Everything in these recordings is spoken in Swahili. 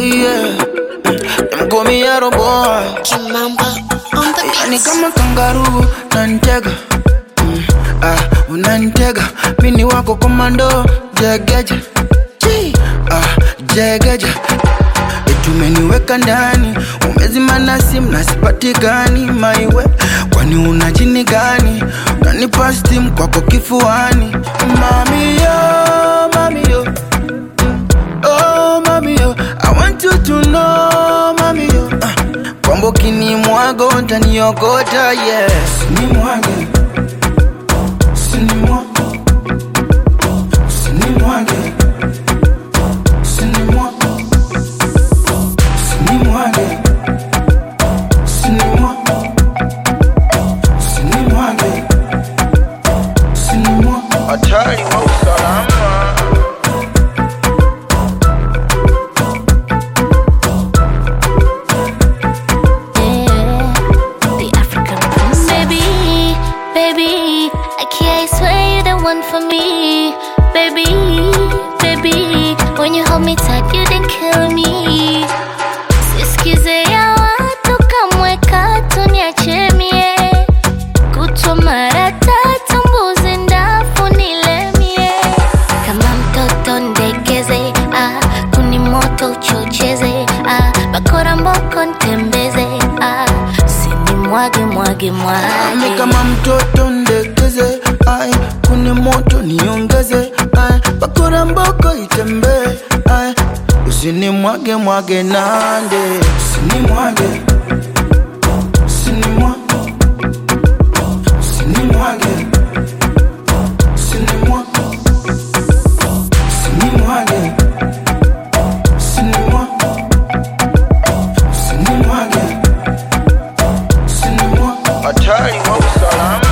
yeah. Them call me Arrow Boy. Kimamba on the Yani beats. kama kangaroo nantega mm, ah, unantega mini wako komando jegeje Chi, ah, jegeje tumeniweka ndani umezima na simu na sipatikani maiwe kwani una jini gani unanipa stim kwako kifuani mamiyo mamiyo Oh, mami yo, I want you to know, mami yo. Uh, kwamba ukinimwaga utaniokota, yes. Sinimwage, sinimwa, sinimwage, sinimwa, sinimwage, sinimwa, sinimwage, sinimwa. Hatari wa usalama. Yeah, the African princess. Baby, baby, I can't swear you're the one for me. Baby, baby, when you hold me tight, you didn't kill me. Sisikize ya watu kamwe katu niache mie. Kutwa mara tatu mbuzi ndafu nilemie. Kama mtoto ndekeze, ah, kuni moto uchocheze, ah, bakora mboko ntembeze, ah, sini mwage mwage Ami mwage. kama mtoto ndekeze, ai kuni moto niongeze, ai bakora mboko itembee, ai usini mwage mwage nande, usini mwage, usini mwage, usini mwage, usini mwage, usini mwage, usini mwage, usini mwage, usini mwage. Hatari wa usalama.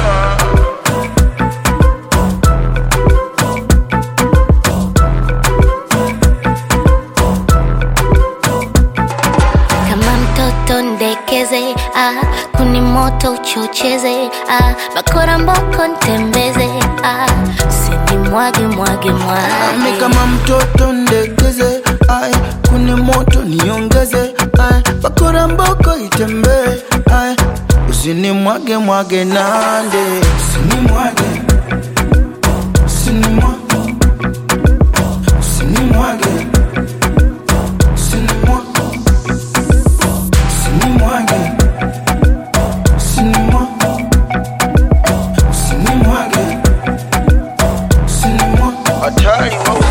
Kama mtoto ndekeze, ah, kuni moto uchocheze, ah, bakora mboko ntembeze, ah, sini mwage mwage Ami mwage. kama mtoto ndekeze, ai kuni moto niongeze, ai bakora mboko itembee, ai usini mwage mwage nande, usini mwage, usini mwage, usini mwage, usini mwage, usini mwage, usini mwage, usini mwage, usini mwage. Hatari wa